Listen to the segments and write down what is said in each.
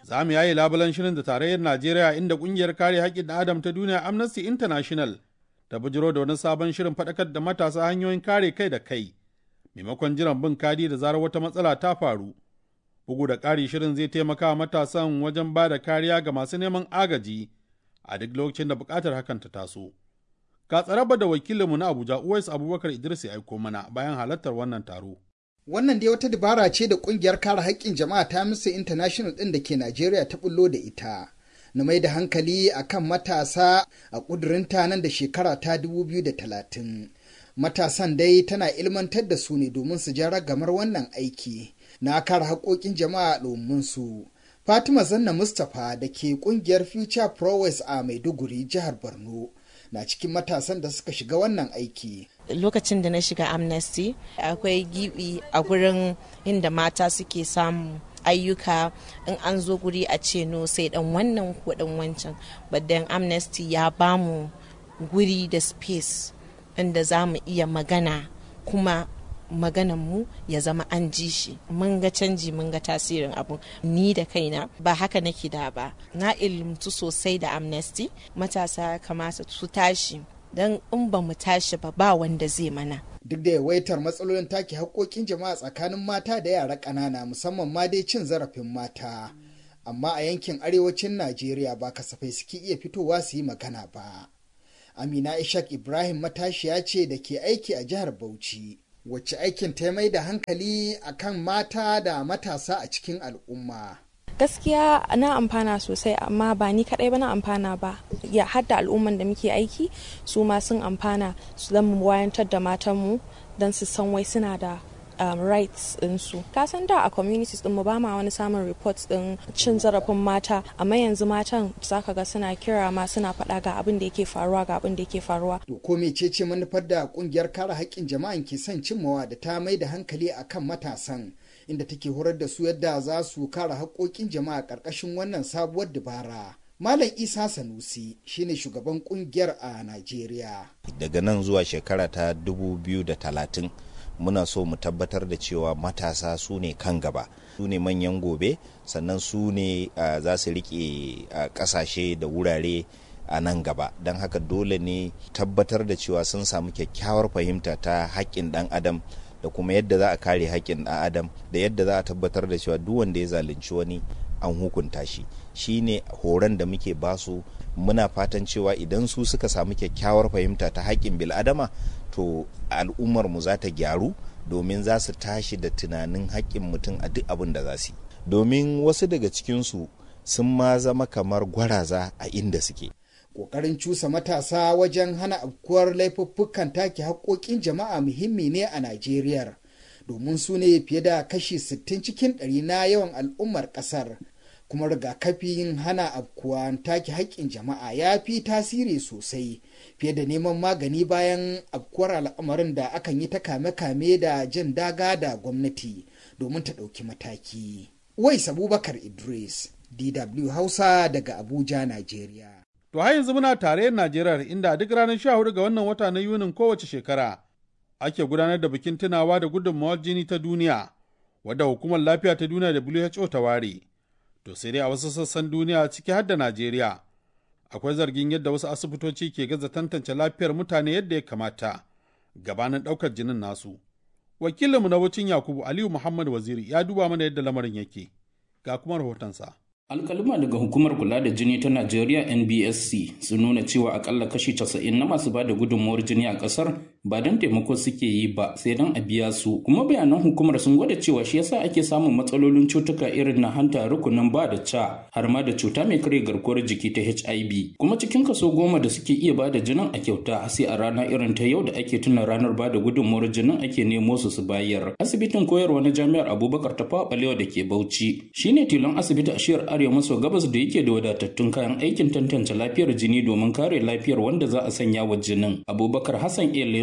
Za mu yayi labulan shirin da tarayyar Najeriya inda ƙungiyar kare haƙƙin ɗan Adam ta duniya Amnesty International ta bijiro da wani sabon shirin faɗakar da matasa hanyoyin kare kai da kai, maimakon jiran bin kadi da zarar wata matsala ta faru. Bugu da ƙari shirin zai taimaka wa matasan wajen ba da kariya ga masu neman agaji a duk lokacin da buƙatar hakan ta taso. Ga tsaraba da wakilinmu na Abuja Uwais Abubakar Idris ya aiko mana bayan halartar wannan taro. Wannan dai wata dabara ce da kungiyar kare haƙƙin jama'a ta Amnesty International ɗin da ke Najeriya ta bullo da ita. Na mai da hankali a kan matasa a ƙudurinta nan da shekara ta 2030. Matasan dai tana ilmantar da su ne domin su ja ragamar wannan aiki na kare haƙoƙin jama'a domin su. Fatima Zanna Mustapha da ke ƙungiyar Future Prowess a Maiduguri, jihar Borno. na cikin matasan da suka shiga wannan aiki. Lokacin da na shiga Amnesty, akwai gibi a gurin inda mata suke samu ayyuka in an zo guri a ce no sai dan wannan ko dan wancan. Badan Amnesty ya bamu guri da space inda za mu iya magana kuma maganan mu ya zama an ji shi mun ga canji mun ga tasirin abu ni da kaina ba haka nake da ba na ilimtu sosai da amnesty matasa kamata su tashi don in ba mu tashi ba ba wanda zai mana duk da yawaitar matsalolin take haƙoƙin jama'a tsakanin mata da yara ƙanana musamman ma dai cin zarafin mata amma a yankin arewacin najeriya ba kasafai suke iya fitowa su yi magana ba amina ishak ibrahim matashiya ce da ke aiki a jihar bauchi wacce aikin ta mai da hankali akan mata da matasa a cikin al'umma. gaskiya na amfana sosai amma ba ni kadai ba na amfana ba ya hadda al'umman da muke aiki su ma sun amfana su zama wayantar da matanmu don su san wai suna da um, rights ɗinsu. Ka san da a communities ɗin mu ba ma wani samun reports ɗin cin zarafin mata amma yanzu matan zaka ga suna kira ma suna faɗa ga abin da yake faruwa ga abin da yake faruwa. To ko mecece manufar da kungiyar kare haƙƙin jama'an ke son cimmawa da ta mai da hankali akan matasan inda take horar da su yadda za su kare haƙƙoƙin jama'a ƙarƙashin wannan sabuwar dabara. Malam Isa Sanusi shine shugaban kungiyar a Najeriya. Daga nan zuwa shekara ta 2030 muna so mu tabbatar da cewa matasa su ne kan gaba su ne manyan gobe sannan su ne uh, za su rike uh, kasashe da wurare a nan gaba don haka dole ne tabbatar da cewa sun samu kyakkyawar fahimta ta haƙƙin ɗan adam da kuma yadda za a kare haƙƙin ɗan adam da yadda za a tabbatar da cewa duk wanda ya zalunci wani an hukunta shi shine horon da muke basu muna fatan cewa idan su suka samu kyakkyawar fahimta ta haƙƙin bil'adama to al'ummar mu za ta gyaru domin za su tashi da tunanin haƙƙin mutum a duk abin da za su yi domin wasu daga cikinsu sun ma zama kamar gwaraza a inda suke Ƙoƙarin cusa matasa wajen hana afkuwar laifuffukan take haƙoƙin jama'a muhimmi ne a Najeriya domin su ne fiye da kashi 60 cikin ɗari na yawan al'ummar ƙasar. kuma rigakafin hana afkuwa take haƙƙin jama'a ya fi tasiri sosai fiye da neman magani bayan afkuwar al'amarin da akan yi ta kame-kame da jan daga da gwamnati domin ta ɗauki mataki. Wais Abubakar Idris, DW Hausa daga Abuja, Najeriya. To har yanzu muna tarayyar Najeriya inda duk ranar 14 ga wannan wata na Yunin kowace shekara ake gudanar da bikin tunawa da gudunmawar jini ta duniya, wadda hukumar lafiya ta duniya da WHO ta ware. To sai dai a wasu sassan duniya ciki har da Najeriya, akwai zargin yadda wasu asibitoci ke gaza tantance lafiyar mutane yadda ya kamata gabanin ɗaukar jinin nasu. Wakilinmu na wucin Yakubu Aliyu Muhammad Waziri ya duba mana yadda lamarin yake, ga kuma rahotonsa. alkalima daga hukumar kula da jini ta najeriya nbsc sun nuna cewa akalla kashi 90 na masu bada gudunmuwar jini a kasar ba don taimako suke yi ba sai don a biya su kuma bayanan hukumar sun gwada cewa shi yasa ake samun matsalolin cutuka irin na hanta rukunin ba da ca har ma da cuta mai karya garkuwar jiki ta hiv kuma cikin kaso goma da suke iya bada jinin a kyauta sai a rana irin ta yau da ake tuna ranar bada gudunmuwar jinin ake nemo su su bayar asibitin koyarwa na jami'ar abubakar ta balewa da ke bauchi shine tilon asibiti a shiyar arewa maso gabas da yake da wadatattun kayan aikin tantance lafiyar jini domin kare lafiyar wanda za a sanya wa jinin abubakar hassan ele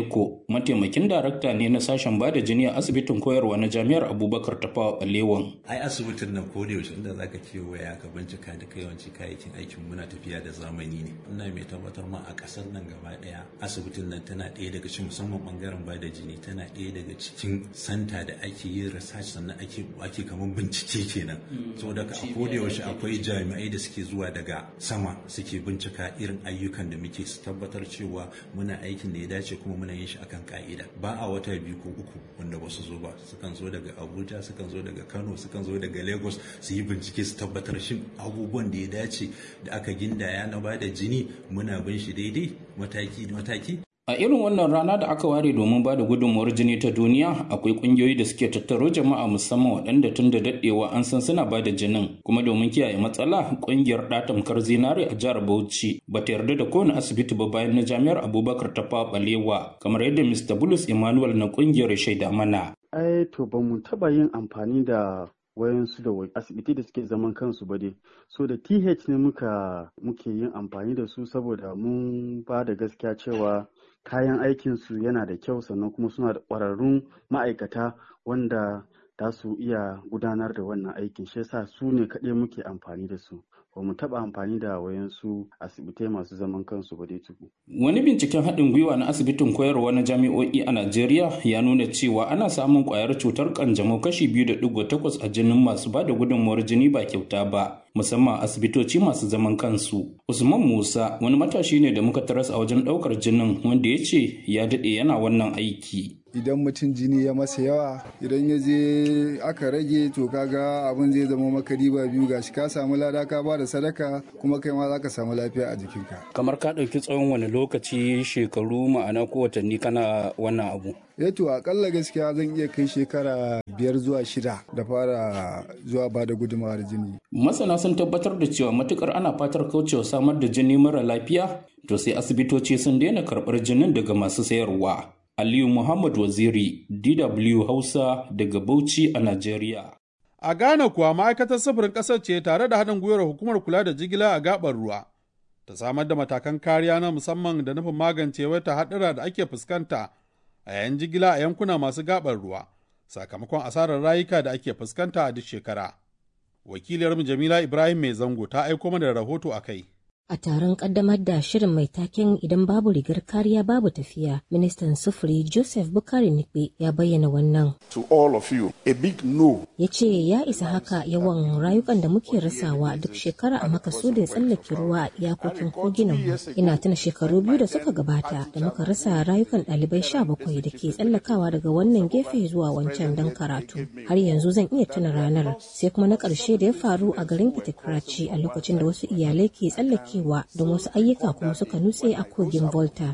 Eko mataimakin darakta ne na sashen bada jini a asibitin koyarwa na jami'ar Abubakar Tafawa Balewan. Ai asibitin nan ko da yaushe inda zaka kewaya ka bincika duka yawanci kayayyakin aikin muna tafiya da zamani ne. Ina mai tabbatar ma a kasar nan gaba daya asibitin nan tana ɗaya daga cikin musamman bangaren bada jini tana ɗaya daga cikin santa da ake yin research sannan ake ake kamar bincike kenan. Saboda ka a ko da yaushe akwai jami'ai da suke zuwa daga sama suke bincika irin ayyukan da muke su tabbatar cewa muna aikin da ya dace kuma muna yin shi akan ka'ida ba a wata biyu ko uku wanda ba su zo ba sukan zo daga abuja sukan zo daga kano sukan zo daga lagos su yi bincike su tabbatar shin abubuwan da ya dace da aka gindaya na ba da jini muna bin shi daidai mataki mataki A irin wannan rana da aka ware domin ba da gudunmuwar jini ta duniya akwai kungiyoyi da suke tattaro jama'a musamman waɗanda tun da daɗewa an san suna ba da jinin kuma domin kiyaye matsala kungiyar ɗatamkar zinare a jihar Bauchi ba ta yarda da kowane asibiti ba bayan na jami'ar Abubakar ta balewa kamar yadda Mr. Bulus Emmanuel na kungiyar shaida mana. Ai to ba mu taɓa yin amfani da wayansu da asibiti da suke zaman kansu ba dai so da th ne muka muke yin amfani da su saboda mun ba da gaskiya cewa kayan aikinsu yana da kyau sannan kuma suna da ƙwararrun ma'aikata wanda za su iya gudanar da wannan aikin shi yasa su ne kaɗai muke amfani da su ba mu taɓa amfani da wayansu asibitai masu zaman kansu ba dai tuku. Wani binciken haɗin gwiwa na asibitin koyarwa na jami'o'i a Najeriya ya nuna cewa ana samun ƙwayar cutar ƙanjamau kashi biyu da ɗigo takwas a jinin masu ba da gudunmuwar jini ba kyauta ba. musamman asibitoci masu zaman kansu. Usman Musa wani matashi ne da muka taras a wajen ɗaukar jinin wanda ya ce ya daɗe yana wannan aiki. idan mutum jini ya masa yawa idan ya je aka rage to kaga abin zai zama maka riba biyu gashi ka samu lada ka ba da sadaka kuma kai ma za ka samu lafiya a jikinka kamar ka ɗauki tsawon wani lokaci shekaru ma'ana ko watanni kana wannan abu ya to akalla gaskiya zan iya kai shekara biyar zuwa shida da fara zuwa ba da gudunmawar jini masana sun tabbatar da cewa matukar ana fatar kaucewa samar da jini mara lafiya to sai asibitoci sun daina karɓar jinin daga masu sayarwa Aliyu Muhammad Waziri, DW Hausa daga Bauchi a Najeriya. A Ghana kuwa ma'aikatar sufurin ƙasar ce tare da haɗin gwiwar hukumar kula da jigila a gaɓar ruwa. Ta samar da matakan kariya na musamman da nufin magance wata haɗura da ake fuskanta a yayin jigila a yankuna masu gaɓar ruwa, sakamakon asarar rayuka da ake fuskanta a duk shekara. Wakiliyarmu Jamila Ibrahim Mai Zango ta aiko mana da rahoto a kai. A taron kaddamar da shirin mai taken idan babu rigar kariya babu tafiya, ministan sufuri Joseph Bukari Nikbe ya bayyana wannan. To all of you, a big no. Ya ce ya isa haka yawan rayukan da muke rasawa duk shekara a makasudin tsallake ruwa a iyakokin koginan mu. Ina tuna shekaru biyu da suka gabata da muka rasa rayukan ɗalibai sha bakwai da ke tsallakawa daga wannan gefe zuwa wancan don karatu. Har yanzu zan iya tuna ranar sai kuma na ƙarshe da ya faru a garin Kitikraci a lokacin da wasu iyalai ke tsallake cewa don wasu ayyuka kuma suka nutse a kogin Volta.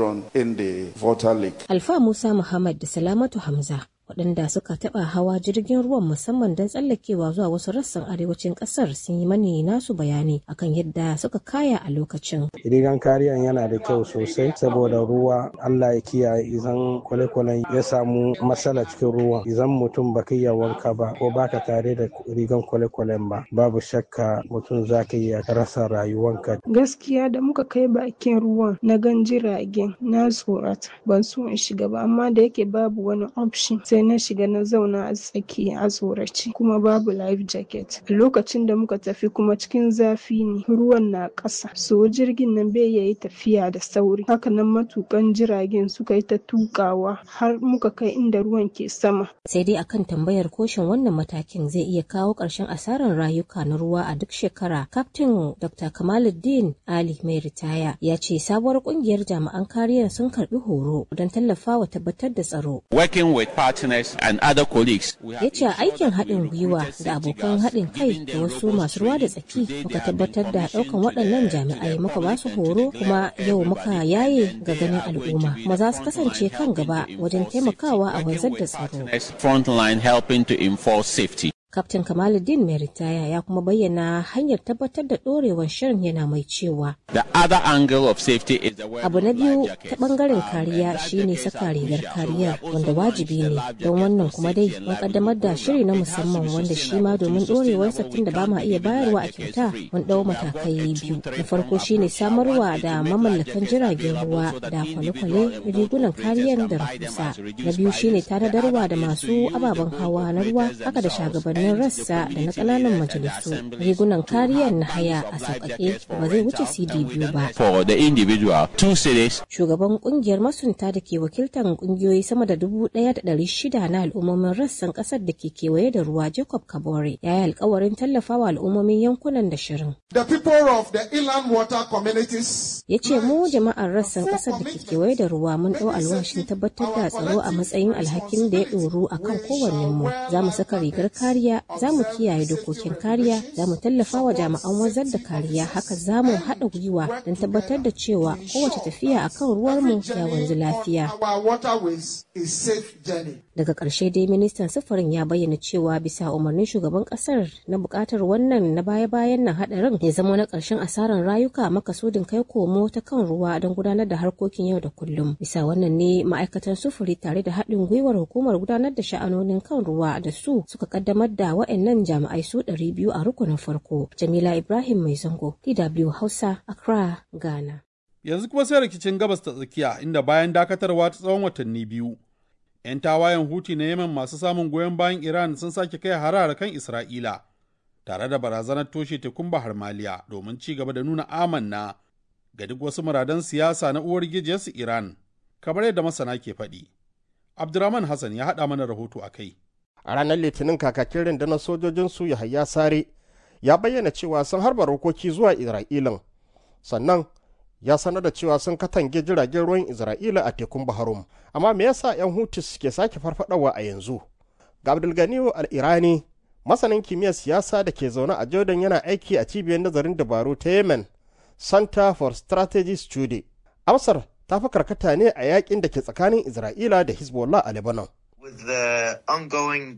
Alfa Musa Muhammad da Salamatu Hamza waɗanda suka taɓa hawa jirgin ruwan musamman don tsallakewa zuwa wasu rassan arewacin ƙasar sun yi mani nasu bayani akan yadda suka kaya a lokacin. Rigan kariyan yana da kyau sosai saboda ruwa Allah ya kiyaye idan kwale-kwalen ya samu matsala cikin ruwan idan mutum baka iya wanka ba ko baka tare da rigan kwale-kwalen ba babu shakka mutum za ka iya rasa rayuwanka. Gaskiya da muka kai bakin ruwan na gan jiragen na tsorata ban so in shiga ba amma da yake babu wani option sai na shiga na zauna a tsaki a tsorace kuma babu life jacket a lokacin da muka tafi kuma cikin zafi ne ruwan na ƙasa so jirgin nan bai yayi tafiya da sauri hakanan matukan jiragen suka yi ta tukawa har muka kai inda ruwan ke sama sai dai akan tambayar koshin wannan matakin zai iya kawo ƙarshen asarar rayuka na ruwa a duk shekara kaftin dr kamaluddin ali mai ritaya ya ce sabuwar kungiyar jami'an kariyar sun karbi horo don tallafawa tabbatar da tsaro working with partners and other colleagues. Ya ce aikin haɗin gwiwa da abokan haɗin kai da wasu masu ruwa da tsaki muka tabbatar da ɗaukan waɗannan jami'ai muka ba su horo kuma yau muka yaye ga ganin al'umma kuma za su kasance kan gaba wajen taimakawa a wanzar da tsaro. Frontline helping to enforce safety. Kaftin Kamaluddin mai ritaya ya kuma bayyana hanyar tabbatar da ɗorewar shirin yana mai cewa. The other angle of safety is the Abu na biyu ta ɓangaren kariya shine saka rigar kariya wanda wajibi ne don wannan kuma dai mun kaddamar da shiri na musamman wanda shi ma domin ɗorewar tun da ba ma iya bayarwa a kyauta mun ɗau matakai biyu. Na farko shine samarwa da mamallakan jiragen ruwa da kwale-kwale rigunan kariyar da rahusa. Na biyu shine tanadarwa da masu ababen hawa na ruwa haka da shagabannin rassa da na ƙananan majalisu rigunan kariyar na haya a sauƙaƙe ba zai wuce cd biyu ba for the individual two cities. shugaban kungiyar masunta da ke wakiltar kungiyoyi sama da dubu ɗaya da ɗari shida na al'ummomin rassan ƙasar da ke kewaye da ruwa jacob kabore ya yi alkawarin tallafawa al'ummomin yankunan da shirin The people of the inland water communities ya ce mu jama'ar rassan ƙasar da ke kewaye da ruwa mun ɗau alwashin tabbatar da tsaro a matsayin alhakin da ya ɗoru a kan kowannenmu za mu saka rigar kariya za mu kiyaye dokokin kariya za mu tallafa wa jami'an wanzar da kariya haka za mu haɗa gwiwa don tabbatar da cewa kowace tafiya a kan ruwarmu ya wanzu lafiya our waterways is safe journey. daga ƙarshe dai ministan sufurin ya bayyana cewa bisa umarnin shugaban ƙasar na buƙatar wannan na baya-bayan nan haɗarin ya zama na ƙarshen asarar rayuka makasudin kai komo ta kan ruwa don gudanar da harkokin yau da kullum bisa wannan ne ma'aikatan sufuri tare da haɗin gwiwar hukumar gudanar da sha'anonin kan ruwa da su suka kaddamar da wa'annan jami'ai su ɗari biyu a rukunin farko jamila ibrahim mai zango dw hausa accra ghana Yanzu kuma sai rikicin gabas ta tsakiya inda bayan dakatarwa ta tsawon watanni biyu, 'yan tawayen huti na Yemen masu samun goyon bayan Iran sun sake kai harara kan Isra'ila, tare da barazanar toshe tekun Bahar Maliya domin ci gaba da nuna amanna ga duk wasu muradan siyasa na uwar gijiyarsu Iran, kamar yadda masana ke faɗi. Abdurrahman Hassan ya haɗa mana rahoto a kai. a ranar litinin kakakin rundunar sojojinsu yahaya sare ya bayyana cewa sun harba rokoki zuwa isra'ilan sannan ya sanar da cewa sun katange jiragen ruwan isra'ila a tekun baharum amma me yasa 'yan hutu suke sake farfadawa a yanzu ga abdulganiyu al-irani masanin kimiyyar siyasa da ke zaune a jordan yana aiki a cibiyar nazarin dabaru ta yemen center for strategy study amsar ta fi karkata ne a yakin da ke tsakanin isra'ila da hezbollah a lebanon with the ongoing